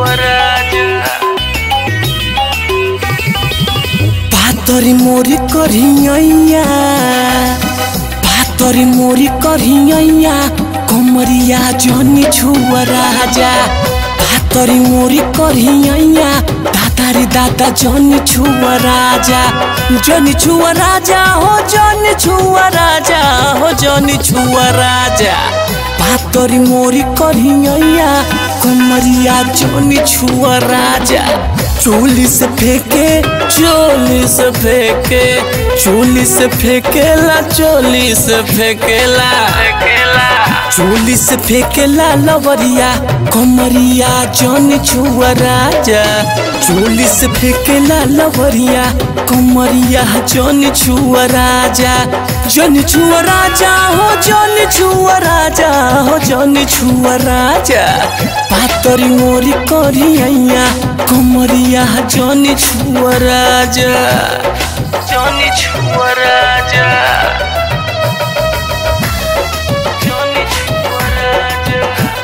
पातरी मोरी करियैया पातरी मोरी करियैया कमरिया जनी छुआ राजा पातरी मोरी करियैया दादारी दादा जनी छुआ राजा जनी छुआ राजा हो जनी छुआ राजा हो जनी छुआ राजा पातरी मोरी करियैया कमरिया जनी छुआ राजा चोली से फेंके चोली से फेंके चोली से फेंकेला चोली से फेंकेला चोली से फेंकेला लवरिया कमरिया जन छुआ राजा चोली से फेंकेला लवरिया कमरिया जन छुआ राजा जन छुआ राजा हो जन छुआ राजा हो जन छुआ राजा पातरी मोरी करियैया कमरिया जन छुआ राजा जन छुआ राजा जन छुआ राजा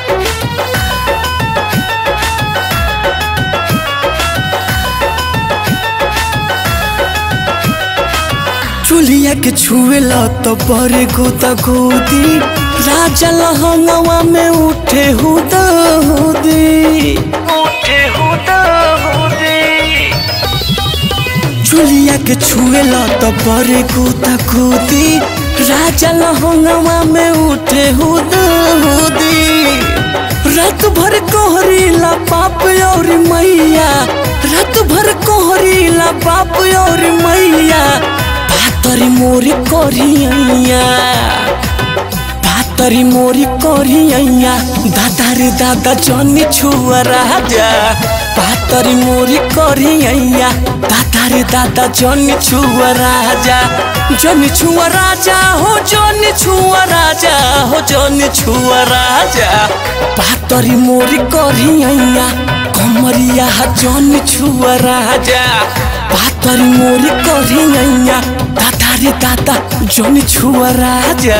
चुलिया के छुएला तो बड़े गोता गोदी राजा लहंगवा में उठे हुदा हुदी उठे हुदा हुदी चुलिया के छुएला तो बड़े गोता गोदी राजा लहंगवा में उठे हुदा हुदी रात भर कोहरीला पाप और मैया रात भर कोहरीला पाप और मैया पातरी मोरी करियैया पातरी मोरी करियैया दादा रे दादा जनी छुआ राजा पातरी मोरी करियैया दादा रे दादा जनी छुआ राजा जनी छुआ राजा हो जनी छुआ राजा हो जनी छुआ राजा पातरी मोरी करियैया कमरिया जनी छुआ राजा पातरी मोरी करियैया दादा रे दादा जनी छुआ राजा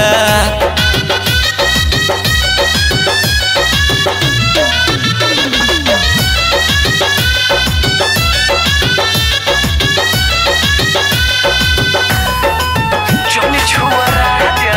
जनी छुआ राजा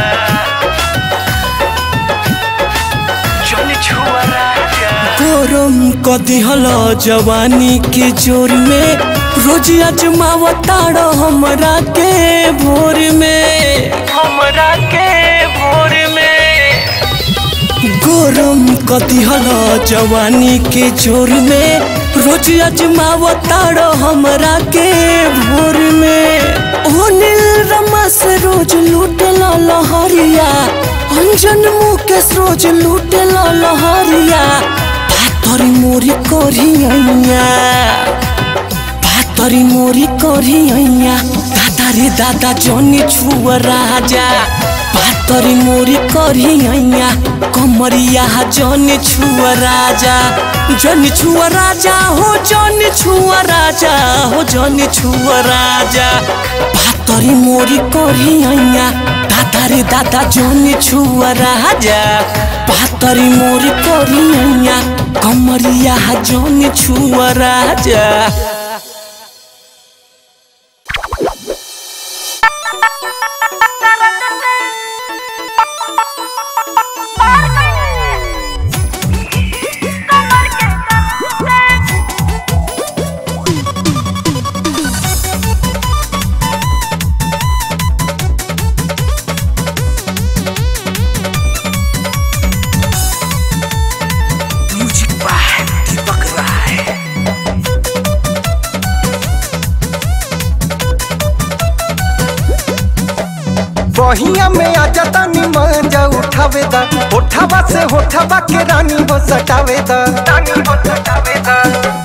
जनी छुआ राजा गरम कदी हल जवानी के जोर में रोज अजमावताड़ हमरा के भोर में हमरा के भोर में गरम कदी हल जवानी के जोर में रोज अजमावताड़ हमरा के भोर में ओ नील रमस रोज लूटला लहरिया अंजन मुकेश रोज लूटला लहरिया पातरी मोरी करियैया पातरी मोरी करियैया दादा रे दादा जनी छुआ राजा पातरी मोरी करियैया कमरिया जनी छुआ राजा जनी छुआ राजा हो जनी छुआ राजा हो जनी छुआ राजा पातरी मोरी करियैया दादा रे दादा जनी छुआ राजा पातरी मोरी करियैया कमरिया जनी छुआ राजा म्यूजिक बाय दीपक राय बहिया में आ जाता मजा उठावे दा होठावा से होठावा के रानी हो सटावे दा रानी हो सटावे दा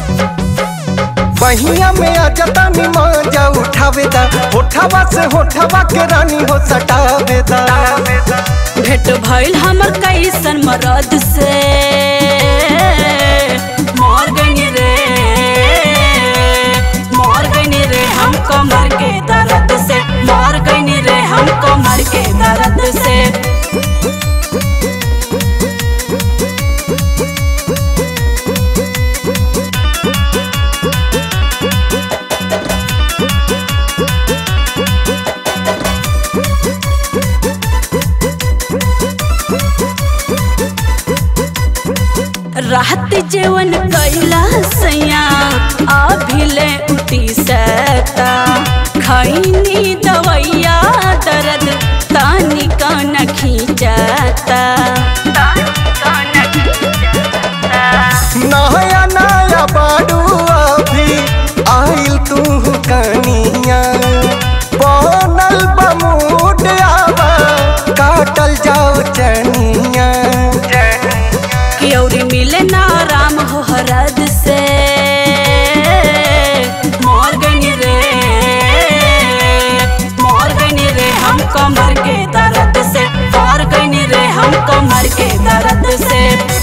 बहिया में आ जाता मजा उठावे दा होठावा से होठावा के रानी हो सटावे दा भेट भइल हमर कैसन मरद से मर गई रे मर गई रे हम कमर के दर्द से मर गई रे हम कमर के दर्द से रात जेवन कैला सैया अभिले उठी सता खैनी दवैया दर्द तानी कन खींचता नया नया बाडू अभी आइल तू कनिया बनल बमूड आवा काटल जाओ चनिया क्योरी मिले ना राम हो हरद से मोर गनी रे मोर गनी रे हम कमर के दर्द से मोर गनी रे हम कमर के दर्द से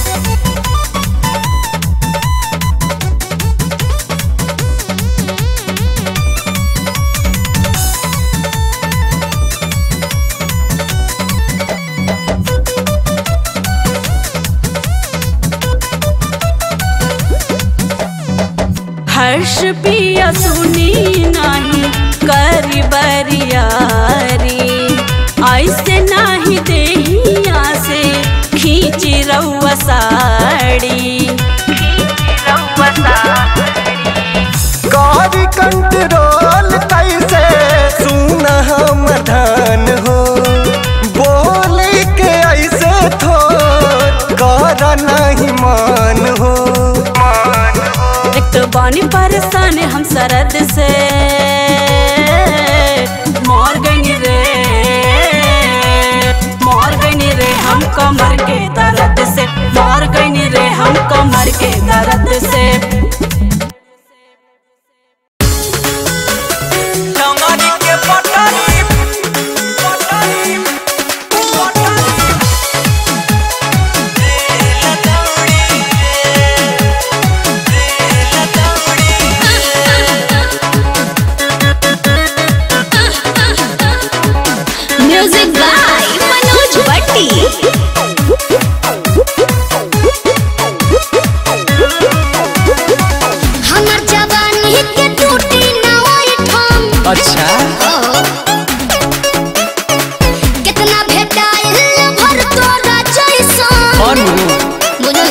हर्ष पिया सुनी नहीं करी बरियारी ऐसे नहीं देहिया से खींची रउआ साड़ी कारी कंट्रोल कैसे सुन हम धन हो बोले के ऐसे थो कर नहीं मान हो मान हो एक तो बानी परेशान हम सरद से मोर गनी रे मोर गनी रे हम कमर के दर्द से मोर गनी रे हम कमर के दर्द से डंगरी के पटरी पटरी पटरी रेल दौड़ी रेल दौड़ी म्यूजिक बाय मनोज भट्टी हमर जवानी के टूटी ना ओई ठम अच्छा कितना भेटाइल भर तोरा जैसन और बुझल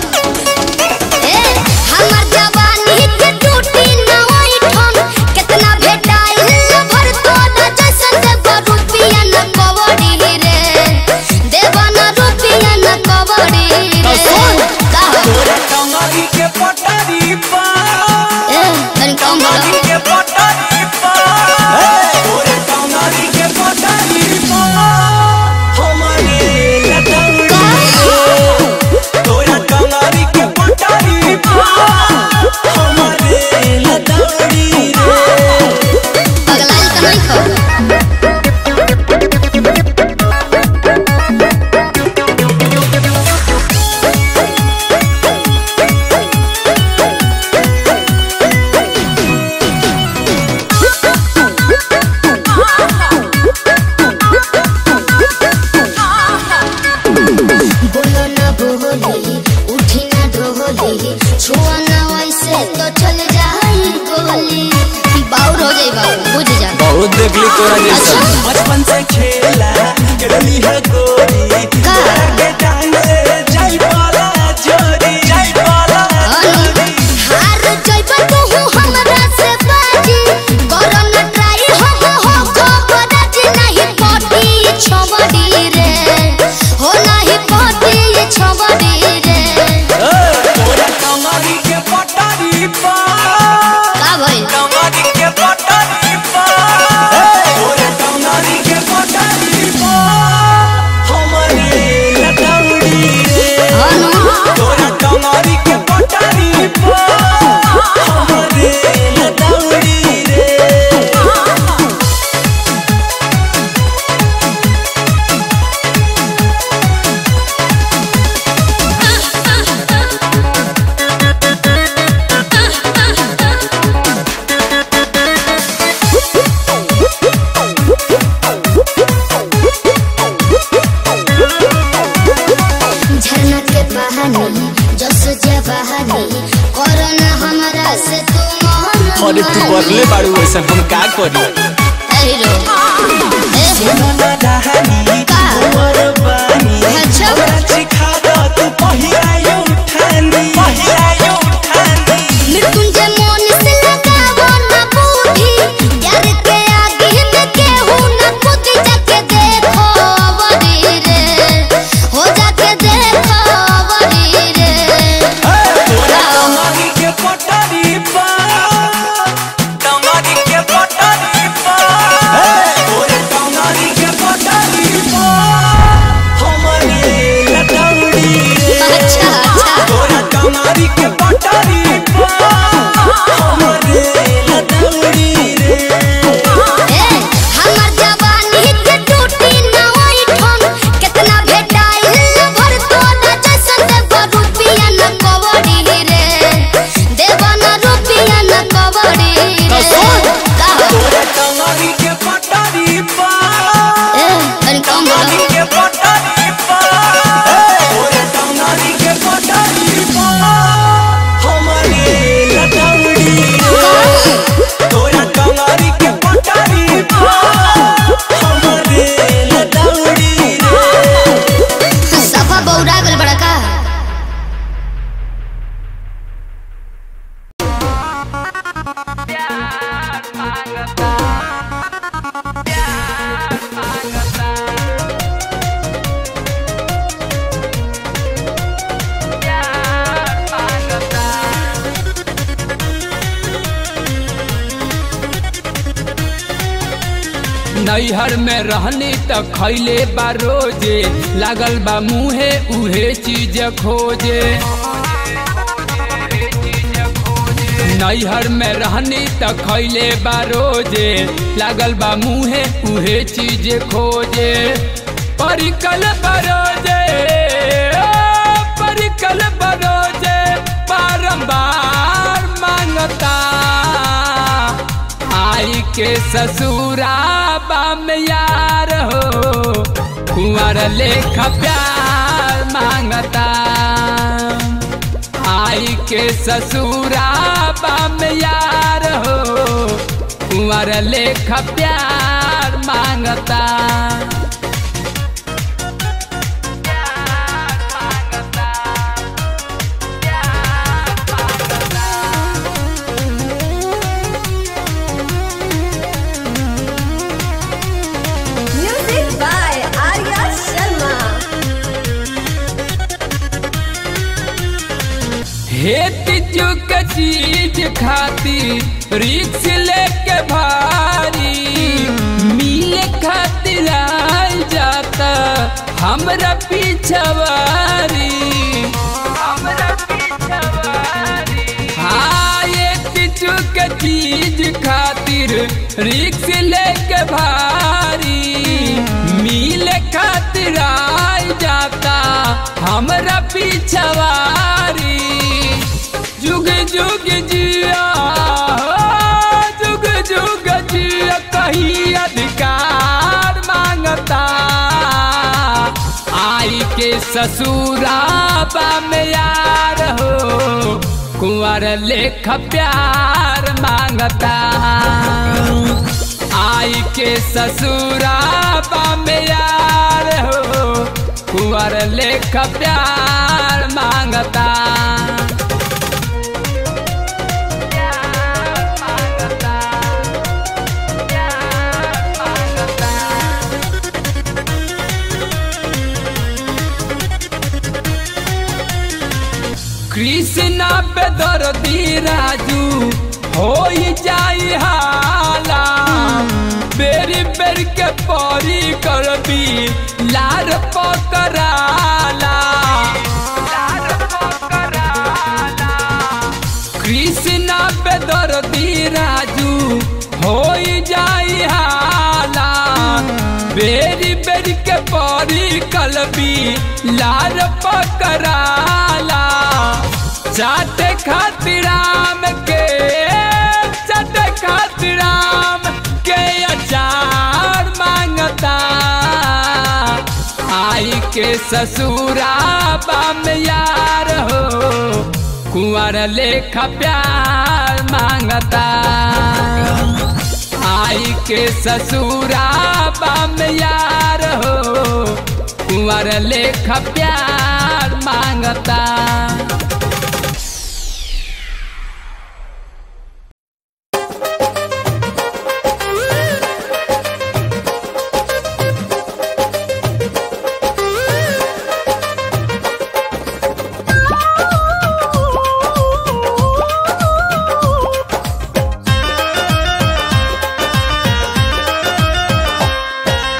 ए हमर जवानी के टूटी ना ओई ठम कितना भेटाइल भर तोरा जैसन देव रुपिया न कवड़ी रे देव न रुपिया न कवड़ी रे का डंगरी के पटरी पर ए तनी कम बोलो के पटरी पर तोरे डंगरी के पटरी पर हमारे लदौड़ी तोरा डंगरी के पटरी पर हमारे लदौड़ी रे पगलाइल त नहीं खो बोलो ना बोली उठी ना डोली छुआ ना वैसे तो चल जाई गोली बाउर हो जाई बाउर बुझ जा बहुत देखली तोरा जैसा। बचपन से खेला करली है गोरी का? के टाइम से जाई पाला जोरी जाई पाला अनु, हार जइबा तू हमरा से बाजी करो ना ट्राई हो हो हो को बराजी नहीं पटी छबड़ी रे हो नहीं पटी छबड़ी रे तोरा कमरी के पटारी पा का भइल कमरी के पटारी पा तोरा कमरी के पटारी पा हमारे लटौड़ी रे अनु तोरा कमरी के पटारी पा हमारे लटौड़ी रे झरना के बहानी जस जवानी करो ना हमरा से तू मोहन अरे तू बदले बाड़ू वैसा हम का करी हीरो ए कहानी का? उमर बानी अच्छा। हमरा सिखा दो तू पहिरा उठा टंगरी के पटरी पर हमरे लदौड़ी रे ए हमर जवानी के टूटी ना होई ठन कितना भेटाइल भर तो ना जैसन देव रुपिया न कवड़ी रे देव न रुपिया न कवड़ी रे का तोरे टंगरी के पटरी पर ए तनी कम बोलो टंगरी के पटरी पर तोरे टंगरी के पटरी पर हमरे लदौड़ी रे तोरा टंगरी के पटरी पर हमरे लदौड़ी रे सफा बौरा गल बड़ा का नैहर में रहनी त खैले बा रोजे लागल बा मुहे उहे चीज खोजे नैहर में रहनी त खैले बा रोजे लागल बा मुहे उहे चीज खोजे परिकल बरोजे ओ, परिकल बरोजे बारंबार मांगता आई के ससुराबा में यार हो कुंवर लेख प्यार मांगता आई के ससुराबा में यार हो कुंवर लेख प्यार मांगता Music by Arya Sharma. हेत चुक चीज खाती रिक्स लेके भारी मिले खातिर आइल जाता हमरा पिछवारी हमरा पिछवारी हाँ एक चुक चीज खातिर रिक्स लेके भारी मिले खातिर आइल जाता हमरा पिछवारी जुग जुग जिया हो, जुग जुग जिया कहीं अधिकार मांगता आई के ससुराबा में यार हो कुंवर लेख प्यार मांगता आई के ससुराबा में यार हो कुंवर लेख प्यार मांगता कृष्णा पे दर्दी राजू हो जाई हाला बेरी बेर के परी कर दी लार पकड़ाला कृष्णा पे दर्दी राजू हो जाई हाला बेरी बेरी के परी कलबी लार पकड़ाला चाटे खातिर राम के चाटे खातिर राम के अचार मांगता आई के ससुराबा में यार हो कुंवर लेख प्यार मांगता आई के ससुराबा में यार हो कुंवर लेख प्यार मांगता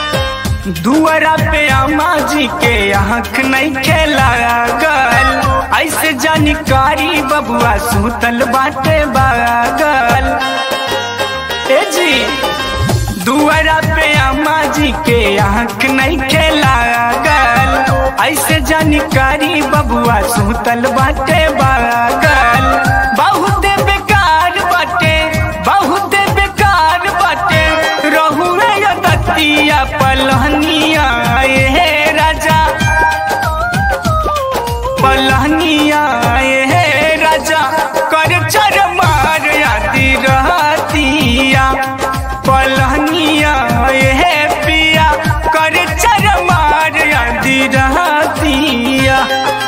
दुआरा पे अम्मा जी के आँख नहीं खेला गल ऐसे जानकारी बबुआ सुतल बाटे बागल ए जी दुआरा पे अम्मा जी के आँख नहीं खेलागल ऐसे जानकारी बबुआ सुतल बाटे बागल बहुत बेकार बाटे बहुत बेकार बाटे रहू रे दतिया पलहनिया हे राजा पलहनिया हे राजा कर चर मार आदि रहतिया पलहनिया हे पिया कर चर मार आदि रहतिया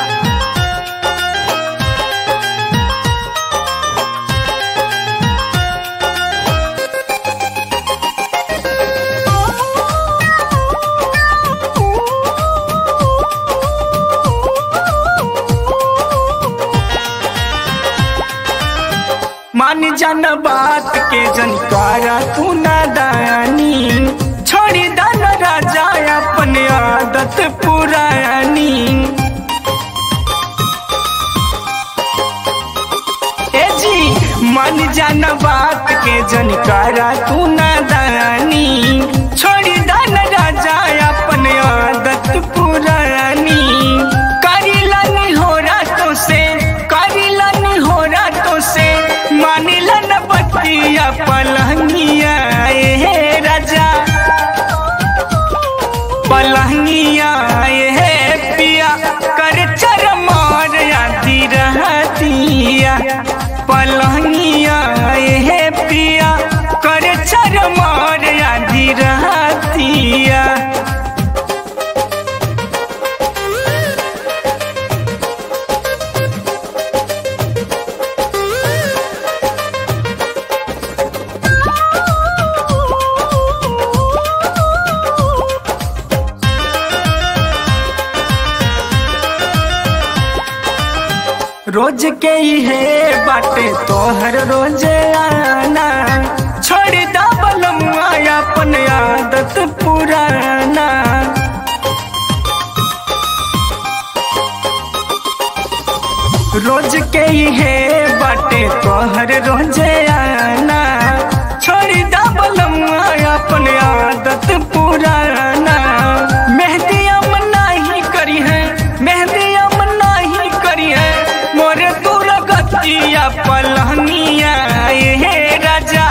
मान जान बात के जनकारा तू नादानी छोड़ी दान राजा अपने आदत पुरानी ए जी मान जान बात के जनकारा तू नादानी छोड़ी दान राजा अपने आदत पुरानी करिलनी हो रातों से करिलनी हो रातों से मानिलन बतिया पलहनिया हे राजा पलहनिया हे पिया कर चर मार आदि रहतिया पलहनिया हे पिया कर चर मार आदि रहतिया रोज के ही है बाटे तोहर रोज आना छोड़ दा बलमुआ अपन आदत पुराना रोज के ही है बाटे तोहर रोज आना छोड़ दा बलमुआ अपन आदत पुराना मेहदी अम नहीं करी है मेहदी अम नहीं करी है मोरे दूर गतिया पलहनिया हे राजा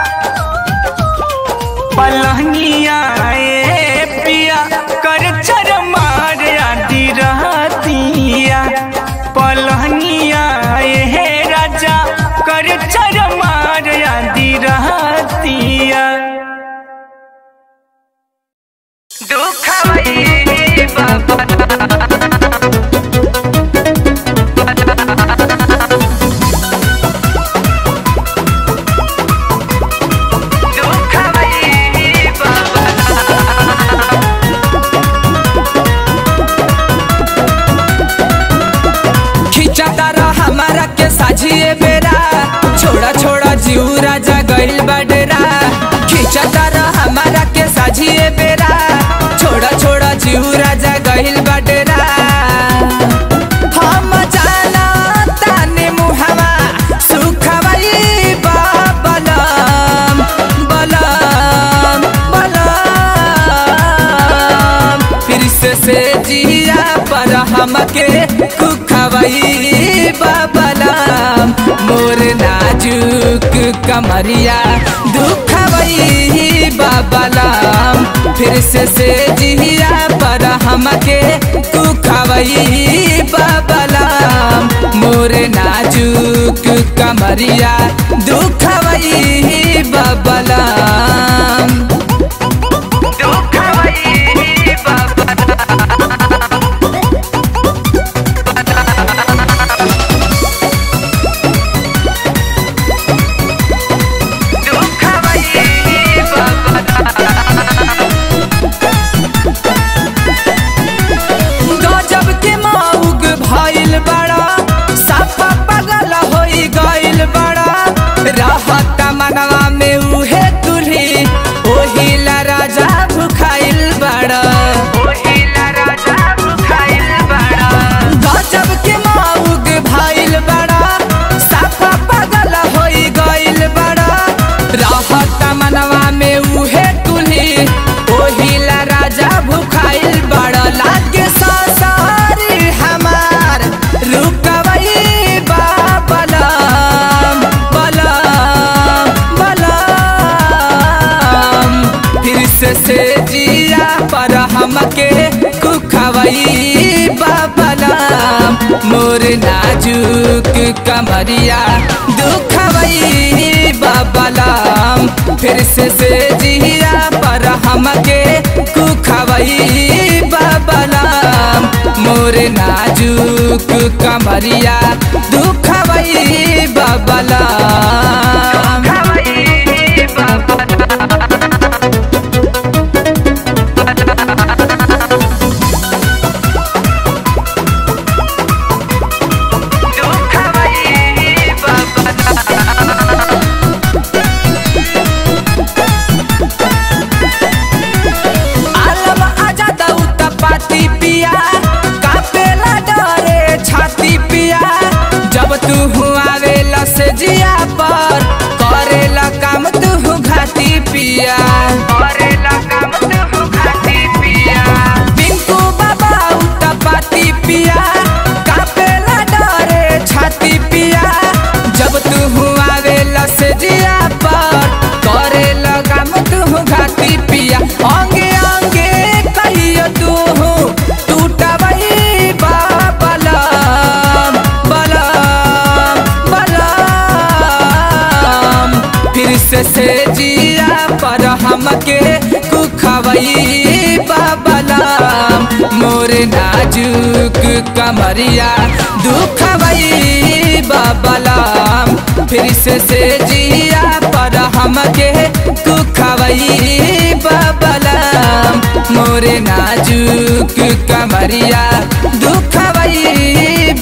पलहनिया ए पिया कर चर मार आदि रहतिया पलहनिया हे राजा कर चर मार आदि रहतिया दुखवई बाबा दुखवई बाबा खिंचाता रह हमारा के साझिए बेरा छोड़ा छोड़ा जीव राजा गइल बडरा खिंचाता रह हमारा के साझिए बेरा छोड़ा छोड़ा जीव राजा गइल बडरा हम जाना ताने मुहवा सुखवई बलम बलम बलम फिर से से जिया पर हमके कुखवई बबलम मोर नाजुक कमरिया दुखवई बबलम फिर से से जिया पर हमके कुखवई बबलम मोर नाजुक कमरिया दुखवई बबलम दुखवई बाबा दुखवई बाबा गजब के मौग भइल बड़ा साफा पगल होई गइल बड़ा रहत मनवा में उहे तुल्ही दुखवई बाबलाम मोर नाजुक कमरिया दुखवई बाबलाम फिर से से जिया पर हमके कुखवई बाबलाम मोर नाजुक कमरिया दुखवई बाबलाम आलम आजा दऊ तपाती पिया कापेला डरे छाती पिया जब तू आवेला से जिया पर करेला काम तू घाती पिया करेला काम तू घाती पिया पिंकू बाबा तपाती पिया कापेला डरे छाती पिया जब तू आवेला से जिया पर करेला काम तू घाती पिया अंगे अंगे कहियो तू टूटबई बाबलम बलम बलम फिर से से जिया पर हमके कुखवई बाबलम मोर नाजुक कमरिया दुखवई बाबलम फिर से से जिया पर हमके कुखवई बाबलम मोर नाजुक कमरिया दुखवई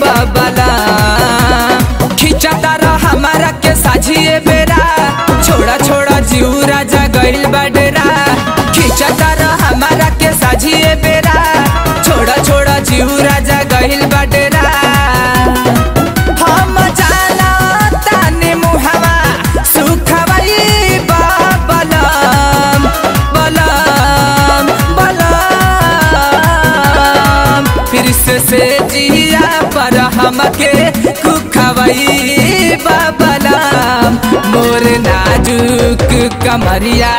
बाबलम खिंचता रह हमारा के साझिए बेरा छोड़ा छोड़ा जीव राजा गइल बडरा खिंचता रह हमारा के साझिए बेरा छोड़ा छोड़ा जीव राजा गइल बडरा हम जाला ताने मुहवा सुखवई बाबलम बलम बलम फिर से से जिया पर हमके कुखवई बाबलम मोर नाजुक कमरिया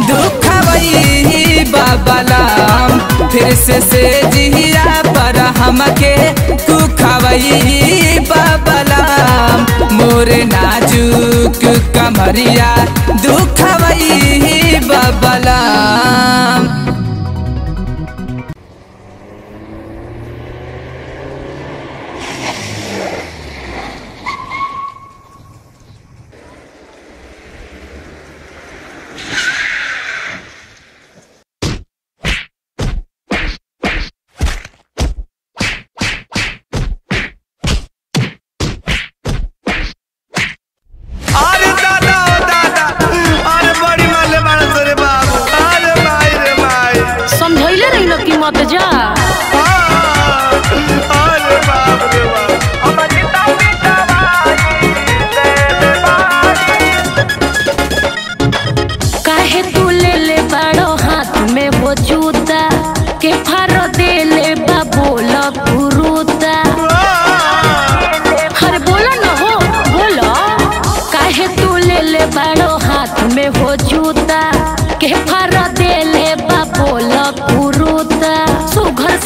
दुखवई बाबलम फिर से से जिया पर हमके कुखवई बाबलम मोर नाजुक कमरिया दुखवई बाबलम अरे दादा ओ दादा अरे बड़ी माले मानस रे बाबू अरे माई रे माई समझैले रही न कि मत जा हाँ, अरे बाप रे बाप हमर गीता पितावाई दे बारी काहे तू ले ले बड़ो हाथ में वो जूता के फारो दे ले बा बोला गुरुता अरे बोलो न हो बोलो काहे तू ले ले बड़ो हाथ में वो जूता के फारो दे ले बा बोला गुरुता सुघर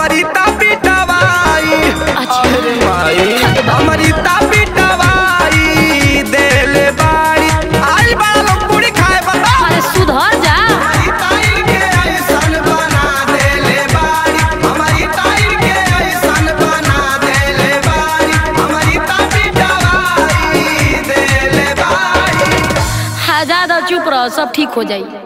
हमारी तापी दवाई अरे माई हमारी तापी दवाई देले बाड़ी आई बड़ा लोग पूरी खाए बता अरे सुधर जा हमारी ताई के ऐसन बना देले बाड़ी हमारी ताई के ऐसन बना देले बाड़ी हमारी तापी दवाई देले बाड़ी हाँ ज्यादा चुप रहो सब ठीक हो जाई